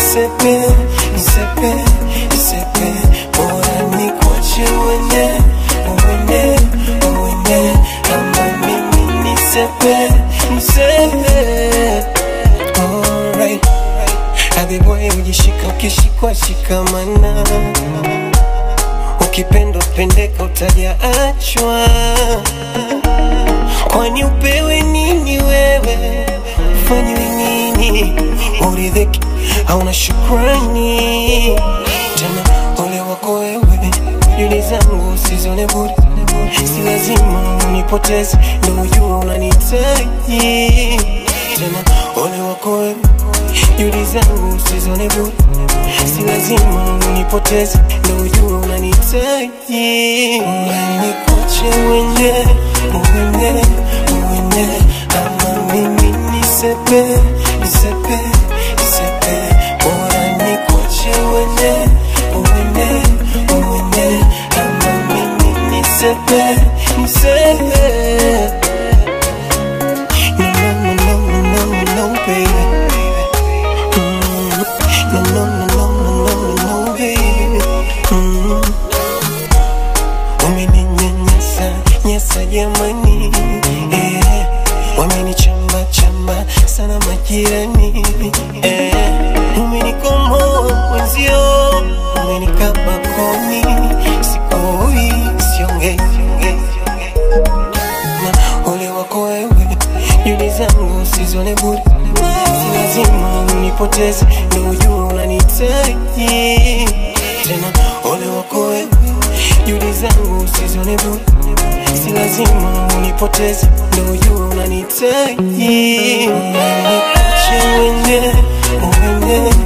nisepe, nisepe, nisepe, bora nikuache uende, uende, uende, ama mimi nisepe, nisepe. Alright, habiboy ujishika ukishikwa shikamana, ukipendwa pendeka utajaachwa. Kwani upewe nini wewe, ufanyiwe nini, uridhiki hauna shukrani tena. Ole wako wewe, juli zangu usizione bure, si lazima unipoteze, ndo ujua unanihitaji tena. Ole wako wewe, juli zangu usizione bure, si lazima unipoteze, ndo ujua unanihitaji. Nikuache uende, uende, uende, ama mimi nisepe, nisepe, nisepe, bora nikuache uende, uende, uende, ama mimi nisepe, nisepe. No, no, no, no, no, no, no, baby. Mm. No, no, no, no, no, no, no, baby. Mm. Umeninyanyasa nyasa jamani, eh. Wamenichamba chamba sana majirani, eh. Umenikomoa mwenzio, umenikaba koni, sikoi siongei na ole wako wewe, juli zangu usizione bure, si lazima unipoteze, ndo ujua unanihitaji tena. Ole wako wewe, juli zangu usizione bure, si lazima unipoteze, ndo ujua unanihitaji. Nikuache uende, uende,